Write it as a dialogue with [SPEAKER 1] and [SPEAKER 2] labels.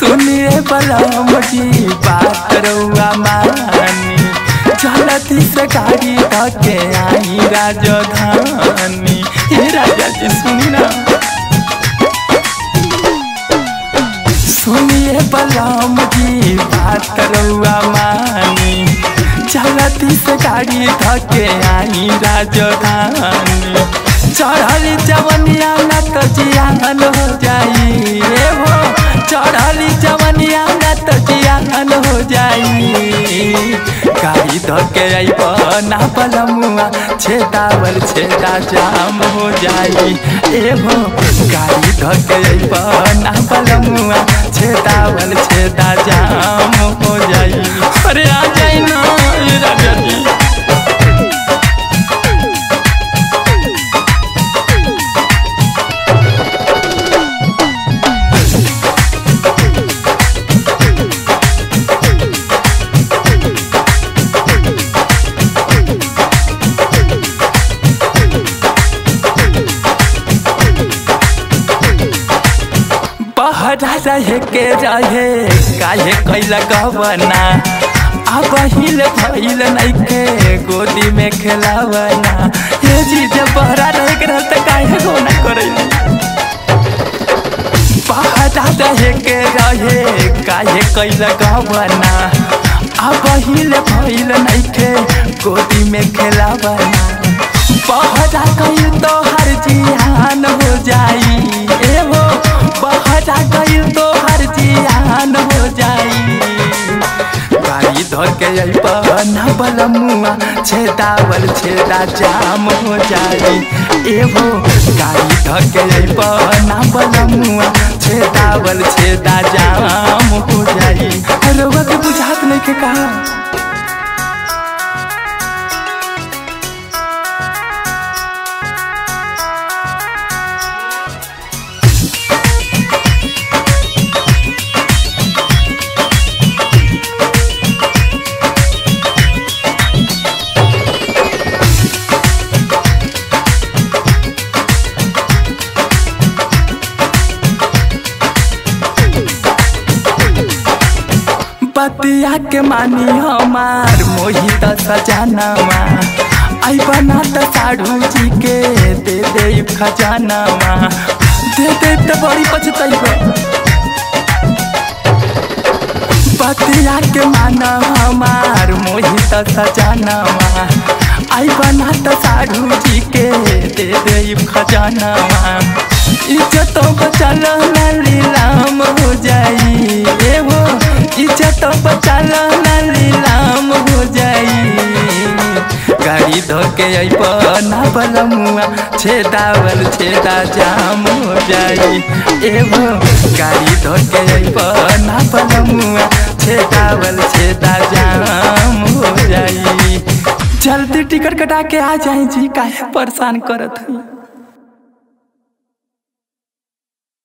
[SPEAKER 1] सुनिए बलम जी बात रउआ मानी चलती से गाड़ी धके आई राजधानी हे राजा जी सुनी ना सुनिए बलम जी बात रउआ मानी चलती से गाड़ी धके आई राजधानी चढ़ली जवनिया न तो जियान हो जाई रे हो चढ़ली जवनिया न तो जियान हो जाई गाड़ी धके आइब ना बलमुआ छेदावल छेदा जाम हो जाई ए हो गाड़ी धके आइब ना बलमुआ छेदावल छेदा जाम हो जाई अरे आ जाई ना ए राजा जी बहरा रहे के रहे काहे कैला गवना अब हिल भइल नइखे गोदी में खेलावना हे जी जब बहरा रहे के रहते काहे गोना करैली बहरा रहे के रहे काहे कैला गवना अब हिल भइल नइखे गोदी में खेलावना बहरा कैल तो हर जियान हो जाई ए हो बहरा कैल तो हर जियान हो जाई गाड़ी धर के अइब ना बलमुआ छेदावल छेदा जाम हो जाई ए हो गाड़ी धर के अइब ना बलमुआ छेदावल छेदा जाम हो जाई रोगा के बुझात नहीं के कहा बतिया के मानी हमार मोहित सजानावा आई बना त साढ़ू जी के दे दे खजानावा दे दे त बड़ी पछतैबा बतिया के माना हमार मोहित सजानावा आई बना त साढ़ू जी के दे दे खजानावा इज्जत बचल लीलाम हो जाई ए हो इज्जत बचल लीलाम हो जाई गाड़ी धोके अइब ना बलमुआ छेदावल छेदा जाम हो जाई एगो गाड़ी धोके अइब ना बलमुआ छेदावल छेदा जाम हो जाई जल्दी टिकट कटा के आ जाई जी काहे परेशान करत हई